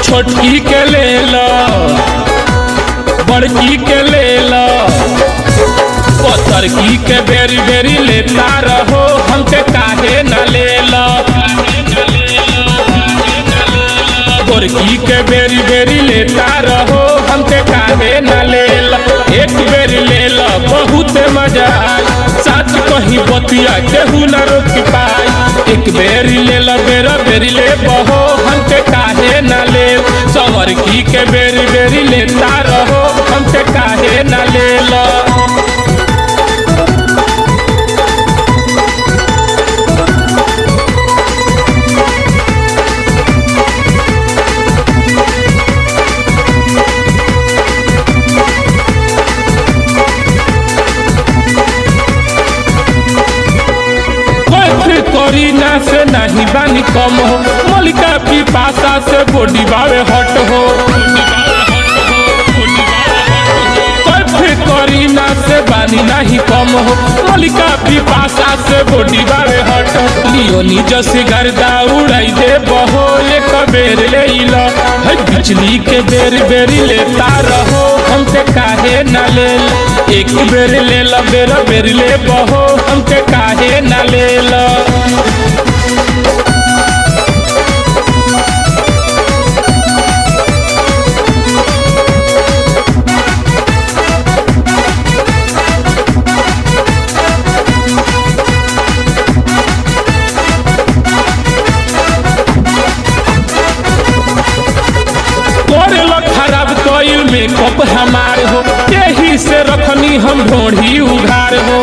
छोटकी के ले लो बड़की के ले लो पतरकी के बेरी बेरी लेता रहो हमके काहे न ले लो गोरकी के बेरी बेरी लेता रहो हमके काहे न ले लो एक बेरी ले लो बहुत मजा आई सच कहीं बतिया केहू न रोक पाई एक बेरी ले लो बेरा बेरी ले बहो हमके काहे न ले सवर की के बेरी बेरी लेता रहो हमके काहे न ले लो कोई करीना से नहीं बानी कम हो मलिका पिपासा से बॉडी बावे हट हो कोई करीना से बानी नहीं कम हो मलिका पिपासा से बॉडी बावे हट लियो निज से गर्दा उड़ाई दे बहो एक बेर ले लो है बिजली के बेर बेरी लेता रहो हमसे काहे न ले लो। एक बेर ले लो बेर बेर ले बहो हमके काहे न ले लो करेलो खराब कईल मेकअप हमार हो यही से रखनी हम ढोढ़ी उघार हो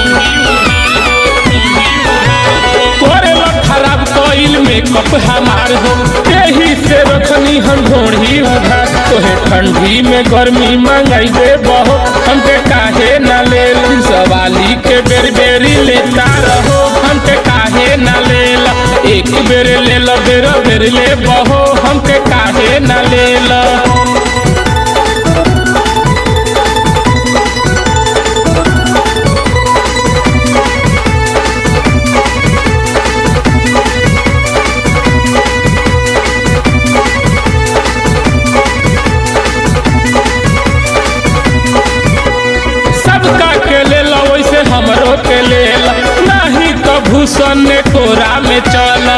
करेलो खराब कईल मेकअप हमार हो यही से रखनी हम ढोढ़ी उघार तोहे ठंडी में गर्मी मंगाई दे बहो हमके काहे न ले ली? सवाली के बेर बेरी लेता रहो हमके काहे न ले ला एक बेर ले लो बेर बेर ले बहो हमके काहे न ले ला सबका के ले लो वैसे हमरो के ले लो नहीं तो भूषण ने कोरा में चला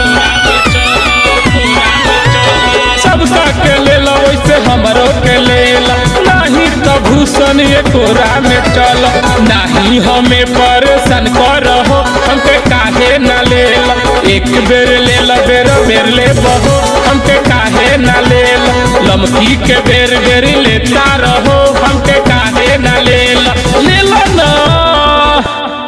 सबका के ले लो वैसे हमरो के ले लो नहीं तो भूषण ये कोरा में चलो नहीं हमें परेशान करो हमके काहे न ले लो एक बेर ले लो बेर बेर ले बहो हमके काहे न ले लो लमकी के बेर बेर लेता रहो हमके काहे न ले लो ले लो ना